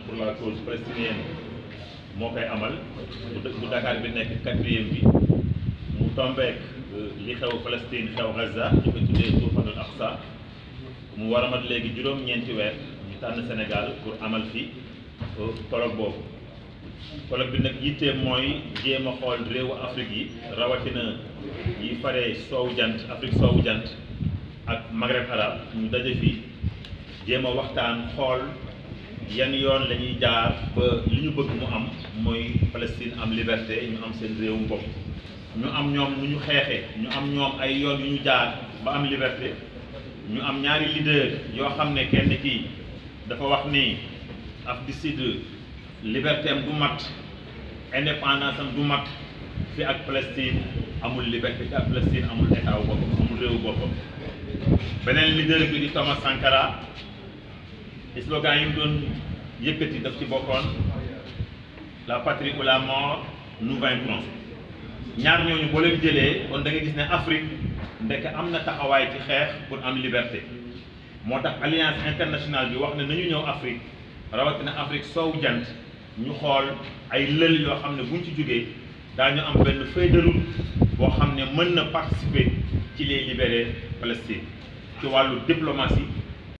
pour la cause palestinienne moo koy amal bu bu Dakar bi nekk quatrième bi mu tombeek li xew Palestine xew Gaza ñu ko tuddee tuufanul Aqsa mu war a mat léegi juróom-ñeenti weer ñu tànn Sénégal pour amal fi colloque boobu colloque bi nag yittee mooy jéem a xool réewu Afrique yi rawatina yi faree soowu jant Afrique soowu jant ak Maghreb arabe ñu daje fi jéem a waxtaan xool yan yoon la ñuy jaar ba li ñu bëgg mu am mooy Palestine am liberté ñu am seen réewum bopp ñu am ñoom nu ñu xeexee ñu am ñoom ay yoon yu ñu jaar ba am liberté ñu am ñaari leader yoo xam ne kenn kii dafa wax ni Afrique du Sud liberté am du mat indépendance am du mat fi ak Palestine amul liberté fi ak Palestine amul état wu boppam amul réewu boppam beneen leader bi di Thomas Sankara slogan yi mu doon yëkkati daf ci bokkoon la patrie ou la mort nous vaincrons ñaar ñooñu boo leen jëlee kon da nga gis ne Afrique ndekk am na taxawaay ci xeex pour am liberté moo tax alliance internationale bi wax ne nañu ñëw Afrique rawatina Afrique soowu jant ñu xool ay lël yoo xam ne buñ ci jógee daañu am benn feuille de route boo xam ne mën na participer ci les libérer Palestine ci wàllu diplomatie